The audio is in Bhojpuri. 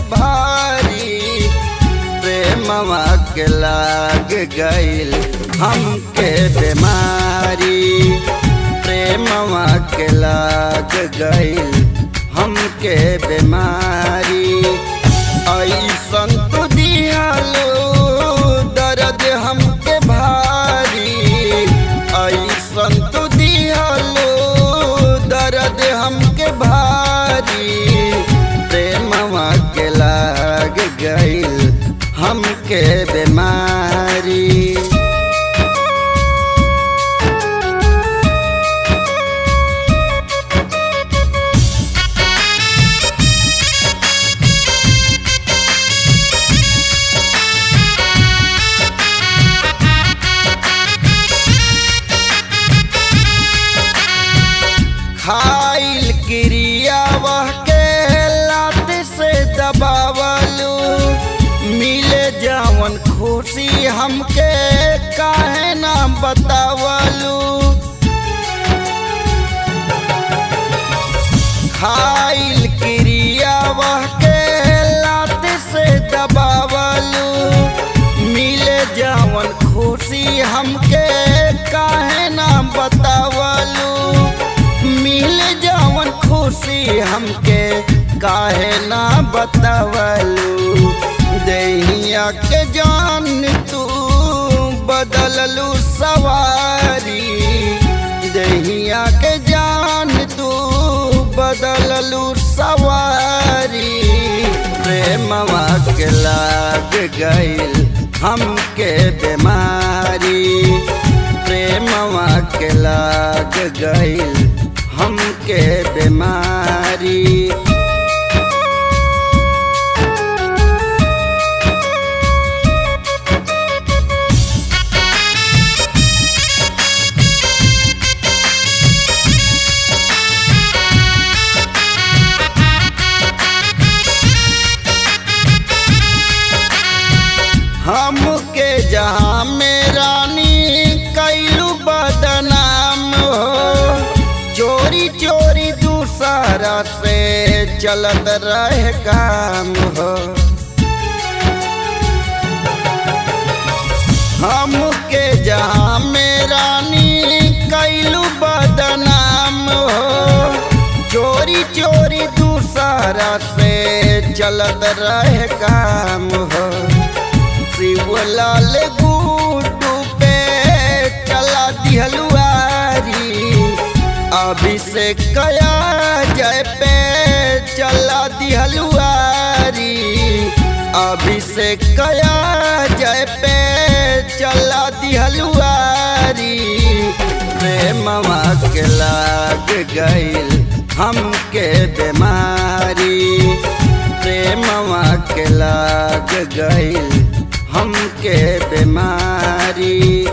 भारी प्रेमवा के लाग गईल हमके बीमारी प्रेमवा के लाग गईल हमके बीमारी ऐसन तो दियालो दर्द हमके भारी ऐसन तो दियालो दर्द हमके भारी प्रेमवा के लाग गईल हमके बीमारी खाइल क्रिया वह के लात से दबावलू मिले जावन खुशी हमके काहे ना बतावलू खाइल क्रिया वह के लात से दबावलू मिले जावन खुशी हमके काहे ना बतावलू मिल जावन खुशी हमके काहे ना बतावलू दहिया के जान तू बदललू सवारी दहिया के जान तू बदललू सवारी प्रेमवा के लाग गईल हमके बीमारी प्रेमवा के लाग गईल हमके बीमारी हमके जहाँ में रानी कैलू बदनाम हो चोरी चोरी दूसरा से चलत रहे काम हो हमके जहाँ में रानी कैलू बदनाम हो चोरी चोरी दूसरा से चलत रहे काम हो शिवलाल गुड्डू पे चला दिहलुआरी अभिषेक कया जय पे चला दिहलुआरी अभिषेक कया जय पे चला दिहलुआरी प्रेमवा के लाग गईल हमके बीमारी प्रेमवा के लाग गईल हमके बीमारी